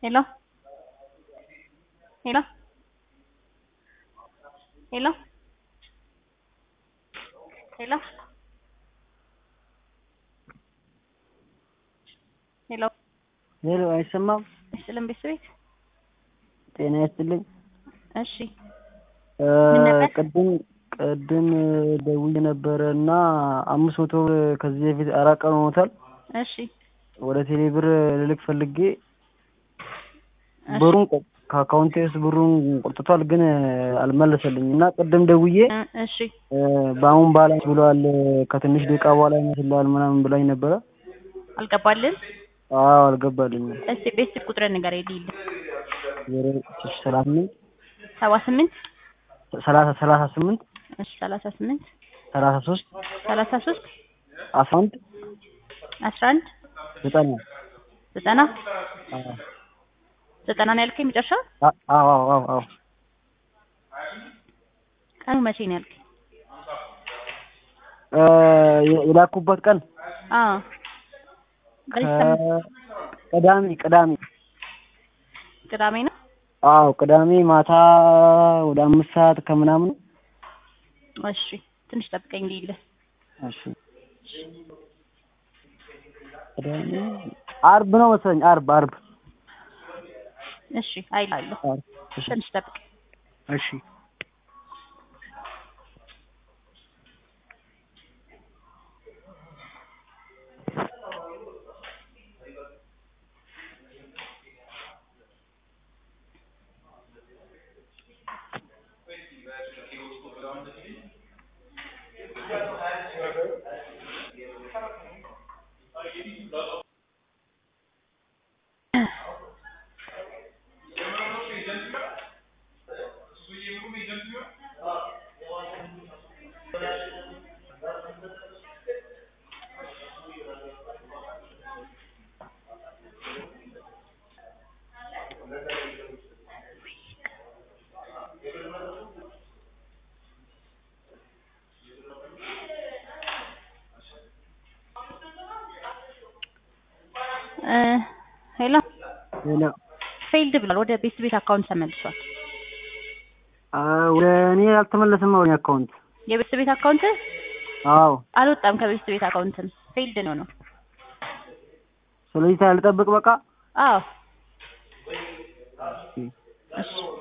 Hello? Hello? Hello? Hello? ሄሎ ሄሎ፣ አይሰማም? ይስጥልን ቤተሰቤት። ጤና ይስጥልኝ። እሺ እ ምን ነበር? ቅድም ቅድም ደውዬ ነበረ እና አምስት መቶ ብር ከዚህ በፊት አራት ቀን ሆኖታል። እሺ ወደ ቴሌ ብር ልልክ ፈልጌ እሺ ብሩን ቆ- ከአካውንቴ ውስጥ ብሩን ቆርጥቷል፣ ግን አልመለሰልኝ እና ቅድም ደውዬ እ እሺ እ በአሁን ባላንስ ብለዋል ከትንሽ ደቂቃ በኋላ ይመስልሃል ምናምን ብላኝ ነበረ። አልገባልን። አዎ አልገባልኝም። እስቲ ቤተሰብ ቁጥርን ንገረኝ ልሂድ። ዜሮ ሰላሳ ስምንት ሰባ ስምንት ሰላሳ ሰላሳ ስምንት እሺ ሰላሳ ስምንት ሰላሳ ሶስት ሰላሳ ሶስት አስራ አንድ አስራ አንድ ዘጠና ዘጠና አዎ ዘጠና ነው ያልከኝ መጨረሻ? አ- አዎ አዎ አዎ አዎ ቀኑ መቼ ነው ያልከኝ? እ የ- የላኩበት ቀን አዎ በዚህ ሳምንት ከ- ቅዳሜ ቅዳሜ ቅዳሜ ነው። አዎ ቅዳሜ ማታ ወደ አምስት ሰዓት ከምናምን እሺ ትንሽ ጠብቀኝ ልሂድ። እሺ ቅዳሜ አርብ ነው መሰለኝ አርብ አርብ እሺ አይላለሁ። አርብ እሺ ትንሽ ጠብቀኝ። እሺ እ ሄሎ ሌላ ፌልድ ብሏል። ወደ ቤት ቤት አካውንት ተመልሷል። አ ወደ እኔ አልተመለሰም ወደ እኔ አካውንት የቤት ቤት አካውንት አዎ አልወጣም። ከቤት ቤት አካውንትም ፌልድ ነው ነው። ስለዚህ ልጠብቅ በቃ አዎ እሺ እሺ